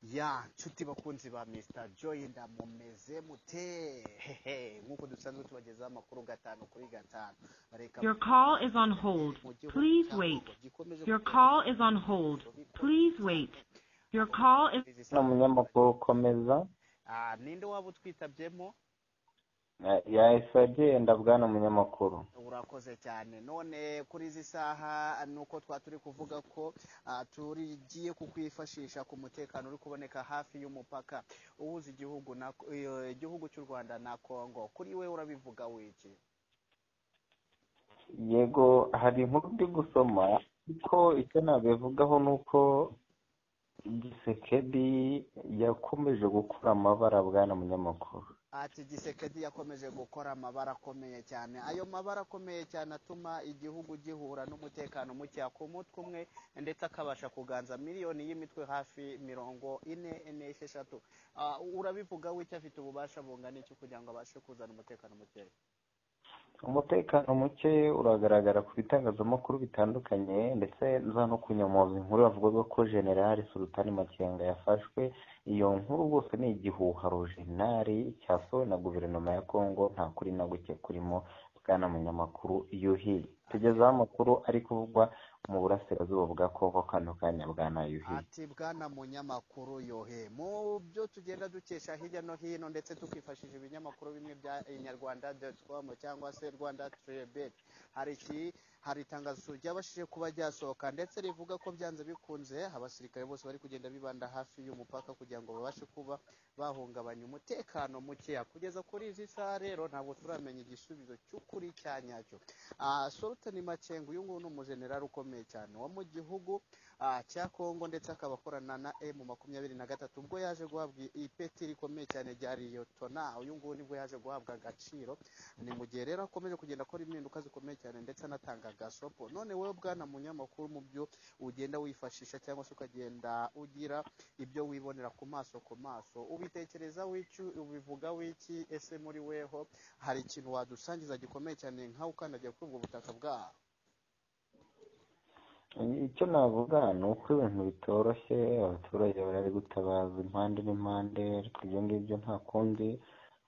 ya nshuti bakunzi ba Mr Joy ndamumeze mute hehe nk'uko dusanzwe tubagezaho amakuru gatanu kuri gatanu bareka Your call is on hold. Please wait. Your call is on hold. Please wait. Your call is ni umunyamakuru ukomeza Ah, ninde waba utwitabyemo yahise bwana umunyamakuru urakoze cyane none kuri izi saha ni uko twa turi kuvuga ko ah, tugiye kukwifashisha ku mutekano uri kuboneka hafi y'umupaka uhuza igihugu na eh, igihugu cy'u rwanda na kongo kuri we urabivuga wiki yego hari inkuru ndi gusoma ariko icyo nabivugaho ni uko gisekedi yakomeje gukura amabara bwana umunyamakuru ati gisekedi yakomeje gukora amabara akomeye cyane ayo mabara akomeye cyane atuma igihugu gihura n'umutekano muke ku mutwe umwe ndetse akabasha kuganza miliyoni y'imitwe hafi mirongo ine ine esheshatu Ah, urabivuga w'icyo afite ububasha bungana iki kugira ngo abashe kuzana umutekano muke umutekano muke uragaragara ku bitangazamakuru bitandukanye ndetse za no kunyomoza inkuru yavugaga ko generali sultani makenga yafashwe iyo nkuru bose ni igihuha rojenali cyasohowe na guverinoma ya kongo nta kuri na guke kurimo bwana munyamakuru yuhi tugezeho amakuru ari kuvugwa mu burasirazuba bwa kongo kano kanya bwana yuhi ati bwana munyamakuru yohe mu byo tugenda dukesha hirya no hino ndetse tukifashisha ibinyamakuru bimwe bya inyarwanda com cyangwa se rwanda trebet hari iki hari itangazo ryabashije kuba ryasohoka ndetse rivuga ko byanze bikunze abasirikare bose bari kugenda bibanda hafi y'umupaka kugira ngo babashe kuba bahungabanya umutekano mukeya kugeza kuri izi saha rero ntabwo turamenya igisubizo cy'ukuri cya nyacyo Ah, sultani makenga uyu nguyu ni umujenerali ukomeye cyane wo mu gihugu ah, cya kongo ndetse akaba akorana na emu makumyabiri na gatatu ubwo yaje guhabwa ipeti rikomeye cyane rya liyotona uyu nguyu nibwo yaje guhabwa agaciro ni mu gihe rero akomeje kugenda akora impinduka zikomeye cyane ndetse anatanga gasopo none wowe bwana munyamakuru mu byo ugenda wifashisha cyangwa se ukagenda ugira ibyo wibonera ku maso ku maso ubitekereza wiki ubivuga wiki ese muri weho hari ikintu wadusangiza gikomeye cyane nkawe ukandagiye kuri ubwo butaka bwaho icyo navuga ni uko ibintu bitoroshye abaturage bari gutabaza impande n'impande ariko ibyo ngibyo nta kundi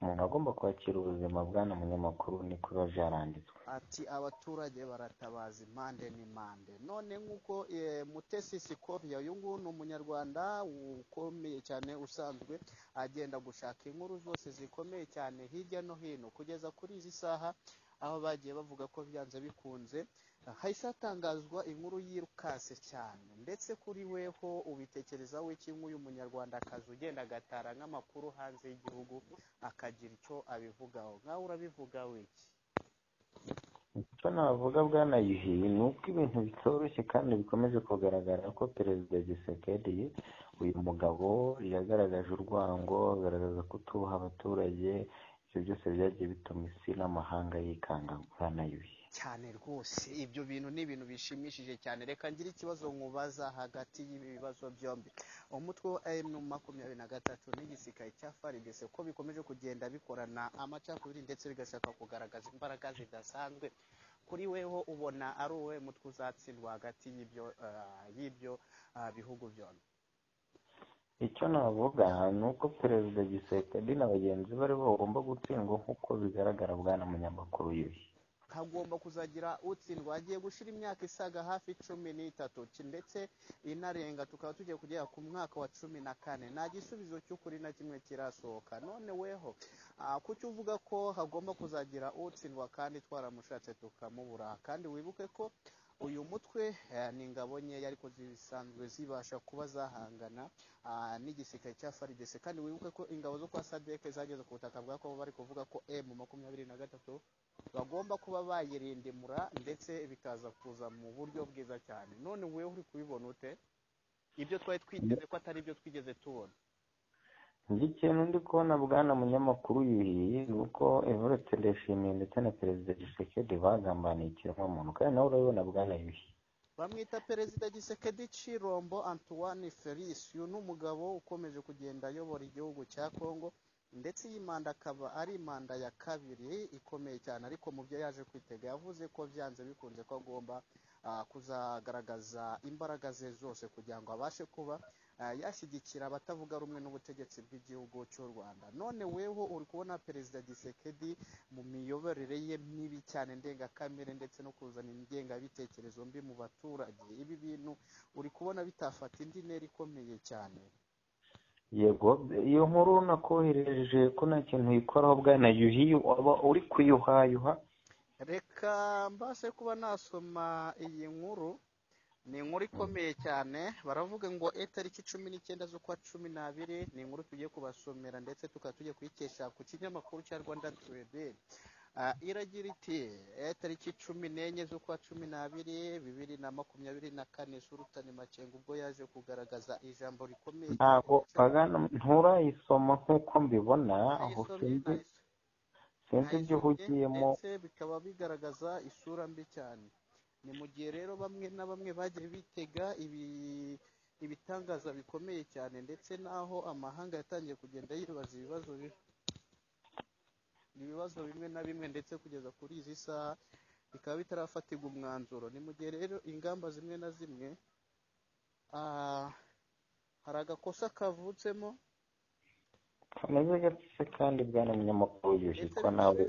umuntu agomba kwakira ubuzima bwana munyamakuru niko biba byaranditswe ati abaturage baratabaza impande n'impande none nk'uko eh, mutesi sikovia uyu nguyu ni umunyarwanda ukomeye cyane usanzwe agenda gushaka inkuru zose zikomeye cyane hirya no hino kugeza kuri izi saha aho bagiye bavuga ko byanze bikunze hahise hatangazwa inkuru yirukase cyane ndetse kuri weho ubitekereza wiki nk'uyu munyarwandakazi ugenda agatara nk'amakuru hanze y'igihugu akagira icyo abivugaho nkawe urabivuga wiki icyo navuga bwana yuhi ni uko ibintu bitoroshye kandi bikomeje kugaragara ko perezida gisekedi uyu mugabo yagaragaje urwango agaragaza kutuha abaturage ibyo byose byagiye bituma isi n'amahanga yikanga bwana yuhi cyane rwose ibyo bintu ni ibintu bishimishije cyane reka ngire ikibazo nkubaza hagati y'ibi bibazo byombi umutwe wa emu makumyabiri na gatatu n'igisirikare cya faridese ko bikomeje kugenda bikorana amacakubiri ndetse bigashaka kugaragaza imbaraga zidasanzwe kuri weho ubona ari uwe mutwe uzatsindwa hagati y'ibyo ah, y'ibyo ah, bihugu byombi icyo navuga ni uko perezida gisekedi na bagenzi be aribo bagomba gutsindwa nk'uko bigaragara bwana munyamakuru yuhi hagomba kuzagira utsindwa hagiye gushira imyaka isaga hafi cumi n'itatu ki- ndetse inarenga tukaba tugiye kugera ku mwaka wa cumi na kane nta gisubizo cy'ukuri na kimwe kirasohoka none weho ah, kuki uvuga ko hagomba kuzagira utsindwa kandi twaramushatse tukamubura kandi wibuke ko uyu mutwe eh, ni ingabo nkeya ariko zisanzwe zibasha kuba zahangana ah, n'igisirikare cya faridese kandi wibuke ko ingabo zo kwa sadeke zageze ku butaka bwa kongo bari kuvuga ko emu makumyabiri na gatatu bagomba kuba bayirindimura ndetse bikaza kuza mu buryo bwiza cyane none wowe uri kubibona ute ibyo twari twiteze ko atari ibyo twigeze tubona njye ikintu ndi kubona bwana munyamakuru yuhiye ni uko evariste ndayishimiye ndetse na perezida gisekedi bagambaniye ikiremwamuntu kandi nawe urabibona bwana yuhi bamwita perezida gisekedi cirombo antoine felis uyu ni umugabo ukomeje kugenda ayobora igihugu cya kongo ndetse iyi manda akaba ari manda ya kabiri ikomeye cyane ariko mu byo yaje kwitega yavuze ko byanze bikunze ko agomba ah, kuzagaragaza imbaraga ze zose kugira ngo abashe kuba yashyigikira abatavuga rumwe n'ubutegetsi bw'igihugu cy'u rwanda none weho uri kubona perezida gisekedi mu miyoborere ye mibi cyane ndengakamere ndetse no kuzana ingengabitekerezo mbi mu baturage ibi bintu uri kubona bitafata indi ntera ikomeye cyane yego iyo nkuru nakohereje ko nta kintu uyikoraho bwana yuhi waba uri kuyuhayuha reka mbashe kuba nasoma iyi nkuru ni inkuru ikomeye cyane baravuga ngo itariki cumi n'icyenda z'ukwa cumi n'abiri ni inkuru tugiye kubasomera ndetse tukaba tugiye kuyikesha ku kinyamakuru cya rwanda tuwede iragira iti itariki cumi n'enye z'ukwa cumi n'abiri bibiri na makumyabiri na kane surutani makenga ubwo yaje kugaragaza ijambo rikomeye ntabwo nturayisoma nk'uko mbibona aho sinzi ibyo uhugiyemo ndetse bikaba bigaragaza isura mbi cyane ni mu gihe rero bamwe na bamwe bagiye bitega ibitangaza bikomeye cyane ndetse n'aho amahanga yatangiye kugenda yibaza ibibazo ibibazo bimwe na bimwe ndetse kugeza kuri izi saha bikaba bitarafatirwa umwanzuro ni mu gihe rero ingamba zimwe na zimwe hari agakosa kavutsemo kameze gatse kandi bwana munyamakuru yujijwa nawe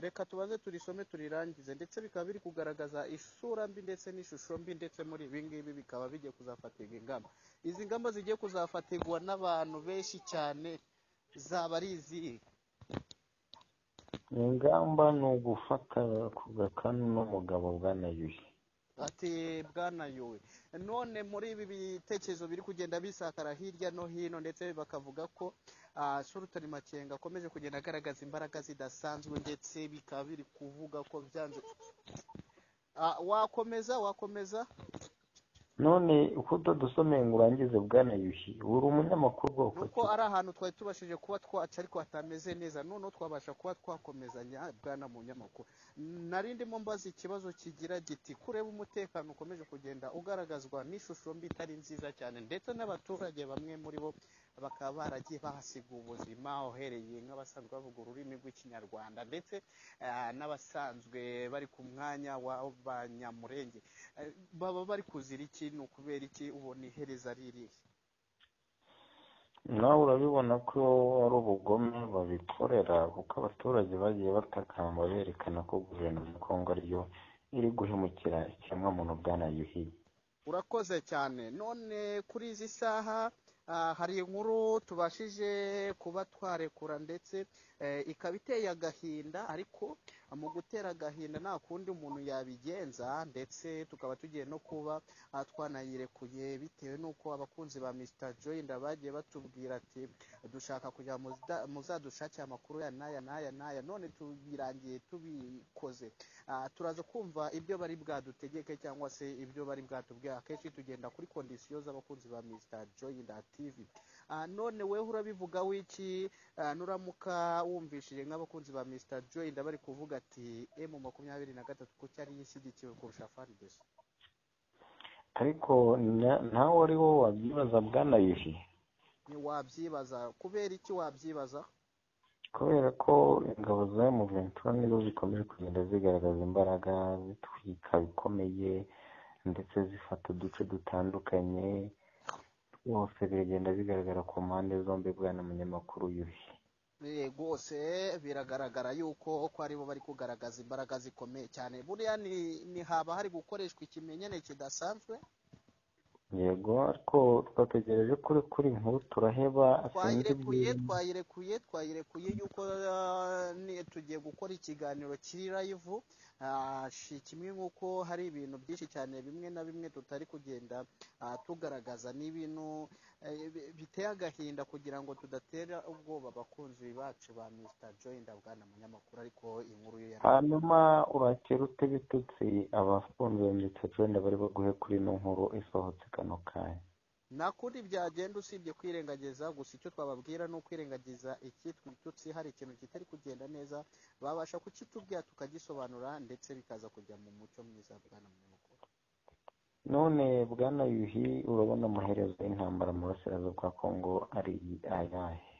reka tubanze turisome turirangize ndetse bikaba biri kugaragaza isura mbi ndetse n'ishusho mbi ndetse muri ibi ngibi bikaba bigiye kuzafatirwa ingamba izi ngamba zigiye kuzafatirwa n'abantu benshi cyane zaba ari izihe ingamba ni ugufata ku gakanu n'umugabo bwana yuhi ati bwana yuwe none muri ibi bitekerezo biri kugenda bisakara hirya no hino ndetse bakavuga ko surutani makenga akomeje kugenda agaragaza imbaraga zidasanzwe ndetse bikaba biri kuvuga ko byanze wakomeza wakomeza none uko utadusomeye ngo urangize bwana yuhi buri umunyamakuru bwoko nuko ari ahantu twari tubashije kuba twaca ariko hatameze neza noneho twabasha kuba twakomezanya bwana munyamakuru nari ndimo mbaza ikibazo kigira giti kureba umutekano ukomeje kugenda ugaragazwa n'ishusho mbi itari nziza cyane ndetse n'abaturage bamwe muri bo bakaba baragiye bahasiga ubuzima uhereye nk'abasanzwe bavuga ururimi rw'ikinyarwanda ndetse n'abasanzwe bari ku mwanya w'abanyamurenge baba bari kuzira iki ni ukubera iki ubona ihereza ririhe nawe urabibona ko ari ubugome babikorera kuko abaturage bagiye batakamba berekana ko guverinoma ya kongo ariyo iri guhemukira ikiremwamuntu bwanayuhiye urakoze cyane none kuri izi saha hari inkuru tubashije kuba twarekura ndetse ikaba iteye agahinda ariko mu gutera agahinda nta kundi umuntu yabigenza ndetse tukaba tugiye no kuba twanayirekuye bitewe n'uko abakunzi ba misita joyinda bagiye batubwira ati dushaka kugira muzadushakire amakuru ya n'aya n'aya n'aya none tubirangiye tubikoze turaza kumva ibyo bari bwadutegeke cyangwa se ibyo bari bwatubwira akenshi tugenda kuri kondisiyo z'abakunzi ba misita joyinda tivi none weho urabivuga w'iki nuramuka wumvishije nk'abakunzi ba misita joyinda bari kuvuga ati emu makumyabiri na gatatu ko cyari yishyigikiwe kurusha farideso ariko nawe ari wowe wabyibaza bwanayuhi wabyibaza kubera iki wabyibaza kubera ko ingabo za emu ventura nizo zikomeje kugenda zigaragaza imbaraga zitwika bikomeye ndetse zifata uduce dutandukanye rwose biragenda bigaragara ku mpande zombi bwana munyamakuru yuhi rwose biragaragara yuko ko aribo bari kugaragaza imbaraga zikomeye cyane buriya ni haba hari gukoreshwa ikimenyane kidasanzwe yego ariko twategereje kuri kuri nkuru turaheba twayirekuye twayirekuye twayirekuye yuko tugiye gukora ikiganiro kiri rayivu kimwe nk'uko hari ibintu byinshi cyane bimwe na bimwe tutari kugenda tugaragaza ni ibintu biteye agahinda kugira ngo tudatera ubwoba abakunzi bacu ba misita joyinda bwana munyamakuru ariko inkuru ye hanyuma urakira ute ibitutsi abakunzi ba misita joyinda bari baguhe kuri ino nkuru isohotse kano kanya nta kundi byagenda usibye kwirengagiza gusa icyo twababwira ni ukwirengagiza icyitwa ibitutsi hari ikintu kitari kugenda neza babasha kukitubwira tukagisobanura ndetse bikaza kujya mu mucyo mwiza bwana munyamakuru none bwana yuhi urabona amaherezo y'intambara mu burasirazuba bwa kongo ari ayahe